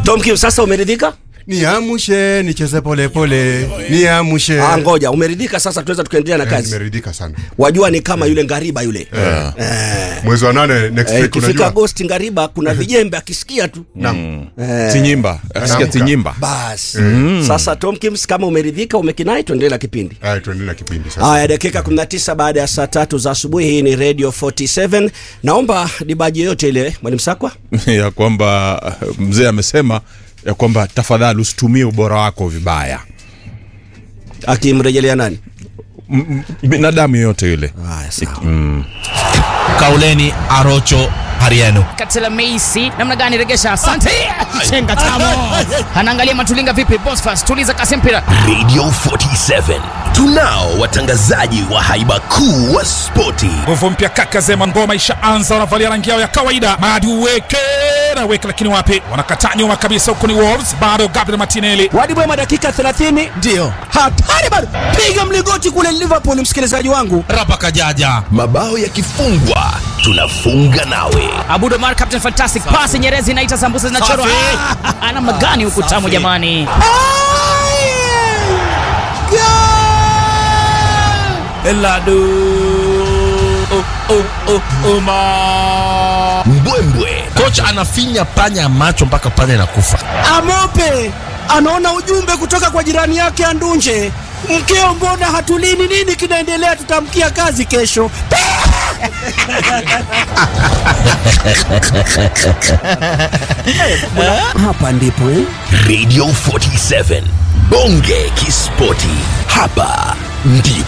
Tom Kim, sasa umeridhika? Niamshe nicheze pole pole, niamshe. Ah, ngoja, umeridhika sasa, tunaweza tukaendelea na Eh, kazi. Nimeridhika sana. Wajua ni kama yule ngariba yule. Eh. Mwezi wa nane next Eh, week Ikifika unajua. Agosti ngariba kuna vijembe akisikia tu. Naam. Eh, Tinyimba, asikia Naamka. Tinyimba. Basi. Sasa Tom Kims kama umeridhika umekinai tuendelee na kipindi. Haya tuendelee na kipindi sasa. Haya, dakika 19 baada ya saa tatu za asubuhi. Hii ni Radio 47. Naomba dibaji yoyote ile, Mwalimu Sakwa. ya kwamba uh, mzee amesema ya kwamba tafadhali usitumie ubora wako vibaya. Akimrejelea nani? M- m- Binadamu yeyote yule. Haya, sawa. Kauleni Arocho Hariano. Katela Meisi namna gani regesha? Asante. Chenga tamo. Anaangalia Matulinga vipi? Bosfas tuliza kasi mpira. Radio 47 tunao watangazaji wa haiba kuu wa spoti. nguvu mpya kaka zema ngoma ishaanza wanavalia rangi yao ya kawaida madi uweke na weke lakini wapi wanakataa nyuma kabisa huku ni wolves bado gabriel martinelli Wadi Bwema dakika 30. Ndio. Hatari bado. Piga mlingoti kule Liverpool msikilizaji wangu. Rapa Kajaja. Mabao yakifungwa tunafunga nawe. Abudo Mar captain fantastic pass Nyerezi inaita sambusa zinachorwa. Safi. Ah, Namna gani huku tamu jamani. Eladu. Oh, oh, oh, Oma. Mbwembwe Kocha anafinya panya macho mpaka panya inakufa. Amope anaona ujumbe kutoka kwa jirani yake Andunje, mkeo, mbona hatulini? Nini kinaendelea? Tutamkia kazi kesho. Hapa ndipo eh? Radio 47 bonge kispoti, hapa ndipo